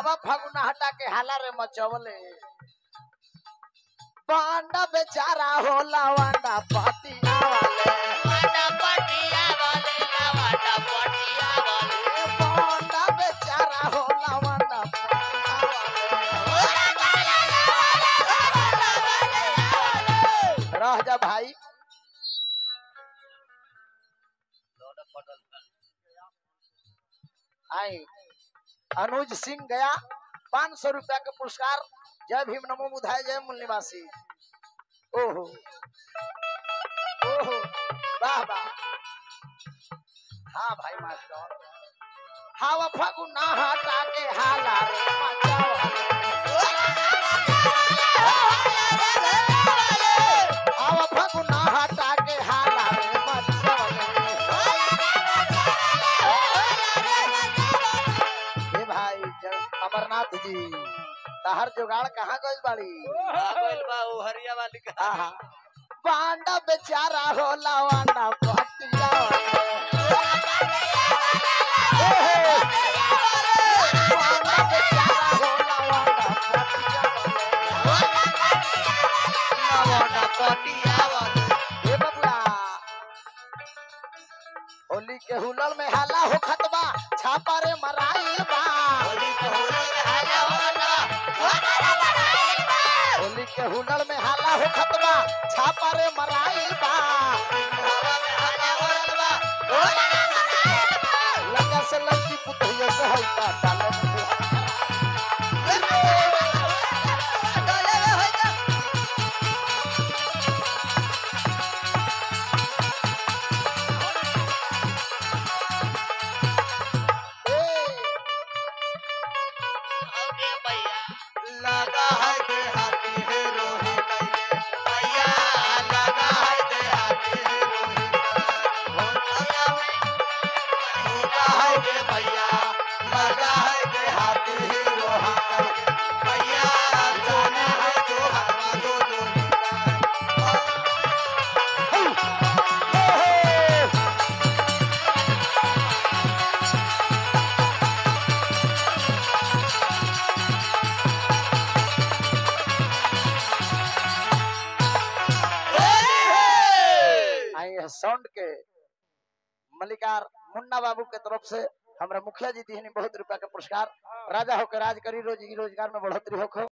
हवा फगुना हटा के हाला रे मचवले बांडा बेचारा होला वांडा पातिया वाले बांडा बेचारा होला वांडा रह जा भाई आई अनुज सिंह गया पाँच सौ रुपया के पुरस्कार जय भीम नमो बुधाय जय मूल निवासी ओहो ओहो वाह वाह हाँ भाई मास्टर हवा फगुना हटा के हाला रे हवा फगुना हटा के हाला रे हे भाई ज- अमरनाथ जी तहर जुगाड़ कहाँ गइल बाड़ी आहा बांडा बेचारा होला वांडा पटिया बांडा बेचारा होला वांडा पटिया हे बबुआ होली के हुलल में हाला हो खतबा छापा रे मराइल बा होली के हुलल में हाला हो खतबा छापा रे मराइल बा लगा से लड़की पुतहिया से हल्का डाले लगा है देहाती है रोही कैले भैया लगा है देहाती है रोही लगा है दे भैया लगा है देहाती है रोहा कैले भैया जोने है दो हवा दो लोही आई है साउंड के मलिकार मुन्ना बाबू के तरफ से हमरा मुखिया जी दी बहुत रुपया के पुरस्कार राजा होकर राज करी रोजी रोजगार में बढ़ोतरी होखो